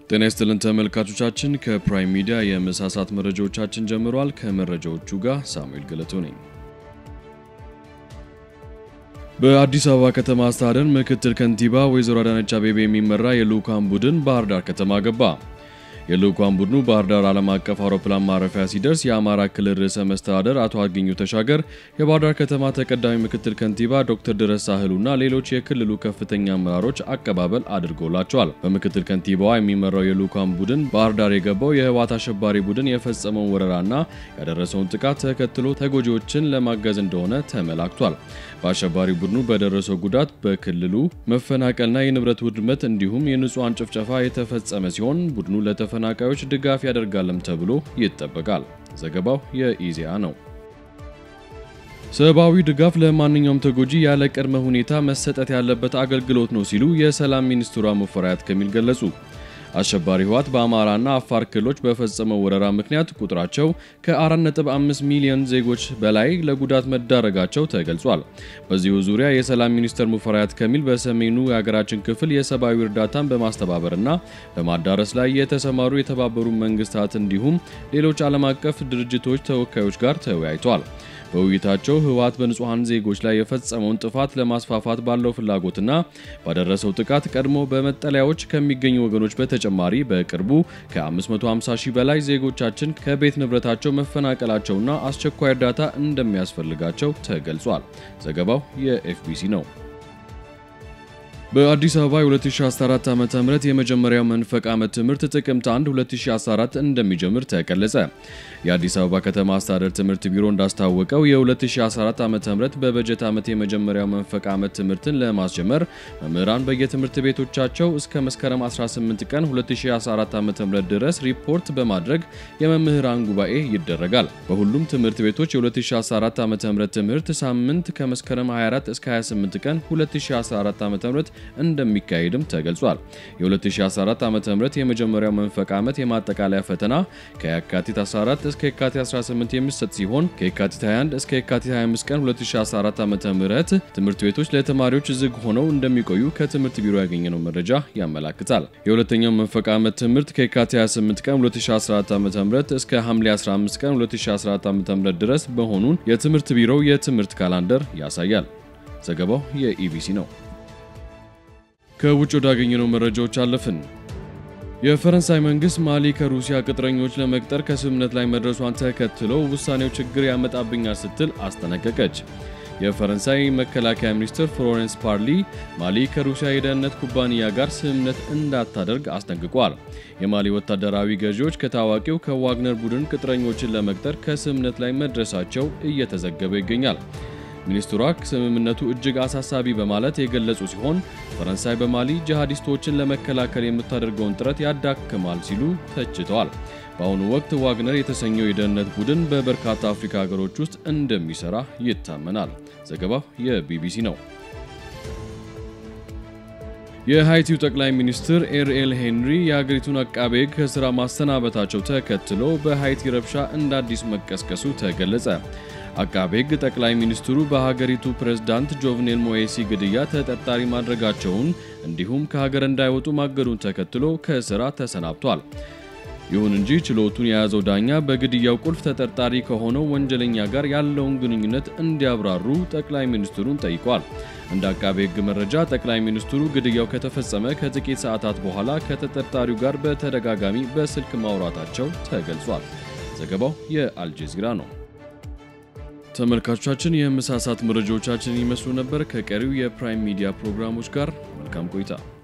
ጤና ይስጥልን ተመልካቾቻችን፣ ከፕራይም ሚዲያ የምሳ ሰዓት መረጃዎቻችን ጀምሯል። ከመረጃዎቹ ጋር ሳሙኤል ገለቶ ነኝ። በአዲስ አበባ ከተማ አስተዳደር ምክትል ከንቲባ ወይዘሮ አዳነች አቤቤ የሚመራ የልዑካን ቡድን ባህር ዳር ከተማ ገባ። የልዑካን ቡድኑ ባህር ዳር ዓለም አቀፍ አውሮፕላን ማረፊያ ሲደርስ የአማራ ክልል ርዕሰ መስተዳደር አቶ አገኘሁ ተሻገር፣ የባህር ዳር ከተማ ተቀዳሚ ምክትል ከንቲባ ዶክተር ድረስ ሳህሉና ሌሎች የክልሉ ከፍተኛ አመራሮች አቀባበል አድርገውላቸዋል። በምክትል ከንቲባዋ የሚመራው የልዑካን ቡድን ባህር ዳር የገባው የህወሓት አሸባሪ ቡድን የፈጸመውን ወረራና ያደረሰውን ጥቃት ተከትሎ ተጎጂዎችን ለማገዝ እንደሆነ ተመላክቷል። በአሸባሪ ቡድኑ በደረሰው ጉዳት በክልሉ መፈናቀልና የንብረት ውድመት እንዲሁም የንጹሐን ጭፍጨፋ የተፈጸመ ሲሆን ቡድኑ ለተፈናቃዮች ድጋፍ ያደርጋልም ተብሎ ይጠበቃል። ዘገባው የኢዜአ ነው። ሰብአዊ ድጋፍ ለማንኛውም ተጎጂ ያለ ቅድመ ሁኔታ መሰጠት ያለበት አገልግሎት ነው ሲሉ የሰላም ሚኒስትሯ ሙፈሪያት ካሚል ገለጹ። አሸባሪ ህወሓት በአማራና አፋር ክልሎች በፈጸመው ወረራ ምክንያት ቁጥራቸው ከ4.5 ሚሊዮን ዜጎች በላይ ለጉዳት መዳረጋቸው ተገልጿል። በዚሁ ዙሪያ የሰላም ሚኒስትር ሙፈሪያት ካሚል በሰሜኑ የሀገራችን ክፍል የሰብአዊ እርዳታን በማስተባበርና በማዳረስ ላይ የተሰማሩ የተባበሩ መንግስታት እንዲሁም ሌሎች ዓለም አቀፍ ድርጅቶች ተወካዮች ጋር ተወያይተዋል። በውይይታቸው ህወሓት በንጹሐን ዜጎች ላይ የፈጸመውን ጥፋት ለማስፋፋት ባለው ፍላጎትና ባደረሰው ጥቃት ቀድሞ በመጠለያዎች ከሚገኙ ወገኖች በተጨማሪ በቅርቡ ከ550 ሺህ በላይ ዜጎቻችን ከቤት ንብረታቸው መፈናቀላቸውና አስቸኳይ እርዳታ እንደሚያስፈልጋቸው ተገልጿል። ዘገባው የኤፍቢሲ ነው። በአዲስ አበባ የ2014 ዓ ም የመጀመሪያው መንፈቅ ዓመት ትምህርት ጥቅምት 1 2014 እንደሚጀምር ተገለጸ። የአዲስ አበባ ከተማ አስተዳደር ትምህርት ቢሮ እንዳስታወቀው የ2014 ዓ ም በበጀት ዓመት የመጀመሪያው መንፈቅ ዓመት ትምህርትን ለማስጀመር መምህራን በየትምህርት ቤቶቻቸው እስከ መስከረም 18 ቀን 2014 ዓ ም ድረስ ሪፖርት በማድረግ የመምህራን ጉባኤ ይደረጋል። በሁሉም ትምህርት ቤቶች የ2014 ዓ ም ትምህርት ሳምንት ከመስከረም 24 እስከ 28 ቀን 2014 ዓ ም እንደሚካሄድም ተገልጿል። የ2014 ዓ.ም የመጀመሪያው መንፈቅ ዓመት የማጠቃለያ ፈተና ከየካቲት 14 እስከ የካቲት 18 የሚሰጥ ሲሆን ከየካቲት 21 እስከ የካቲት 25 ቀን 2014 ዓ.ም ትምህርት ቤቶች ለተማሪዎች ዝግ ሆነው እንደሚቆዩ ከትምህርት ቢሮ ያገኘነው መረጃ ያመላክታል። የሁለተኛው መንፈቅ ዓመት ትምህርት ከየካቲት 28 ቀን 2014 ዓ.ም እስከ ሐምሌ 15 ቀን 2014 ዓ.ም ድረስ መሆኑን የትምህርት ቢሮው የትምህርት ካላንደር ያሳያል። ዘገባው የኢቢሲ ነው። ከውጭ ወዳገኘነው መረጃዎች አለፍን። የፈረንሳይ መንግስት ማሊ ከሩሲያ ቅጥረኞች ለመቅጠር ከስምምነት ላይ መድረሷን ተከትሎ ውሳኔው ችግር ያመጣብኛል ስትል አስጠነቀቀች። የፈረንሳይ መከላከያ ሚኒስትር ፍሎሬንስ ፓርሊ ማሊ ከሩሲያ የደህንነት ኩባንያ ጋር ስምምነት እንዳታደርግ አስጠንቅቋል። የማሊ ወታደራዊ ገዢዎች ከታዋቂው ከዋግነር ቡድን ቅጥረኞችን ለመቅጠር ከስምምነት ላይ መድረሳቸው እየተዘገበ ይገኛል። ሚኒስትሯ ስምምነቱ እጅግ አሳሳቢ በማለት የገለጹ ሲሆን ፈረንሳይ በማሊ ጂሃዲስቶችን ለመከላከል የምታደርገውን ጥረት ያዳክማል ሲሉ ተችተዋል። በአሁኑ ወቅት ዋግነር የተሰኘው የደህንነት ቡድን በበርካታ አፍሪካ ሀገሮች ውስጥ እንደሚሰራ ይታመናል። ዘገባው የቢቢሲ ነው። የሃይቲው ጠቅላይ ሚኒስትር ኤርኤል ሄንሪ የሀገሪቱን አቃቤ ሕግ ከስራ ማሰናበታቸው ተከትሎ በሃይቲ ረብሻ እንደ አዲስ መቀስቀሱ ተገለጸ። አቃቤ ሕግ ጠቅላይ ሚኒስትሩ በሀገሪቱ ፕሬዝዳንት ጆቭኔል ሞኤሲ ግድያ ተጠርጣሪ ማድረጋቸውን እንዲሁም ከሀገር እንዳይወጡ ማገዱን ተከትሎ ከስራ ተሰናብቷል። ይሁን እንጂ ችሎቱን የያዘው ዳኛ በግድያው ቁልፍ ተጠርጣሪ ከሆነው ወንጀለኛ ጋር ያለውን ግንኙነት እንዲያብራሩ ጠቅላይ ሚኒስትሩን ጠይቋል። እንደ አቃቤ ሕግ መረጃ ጠቅላይ ሚኒስትሩ ግድያው ከተፈጸመ ከጥቂት ሰዓታት በኋላ ከተጠርጣሪው ጋር በተደጋጋሚ በስልክ ማውራታቸው ተገልጿል። ዘገባው የአልጀዚራ ነው። ተመልካቾቻችን የምሳ ሰዓት መረጃዎቻችን ይመስሉ ነበር። ከቀሪው የፕራይም ሚዲያ ፕሮግራሞች ጋር መልካም ቆይታ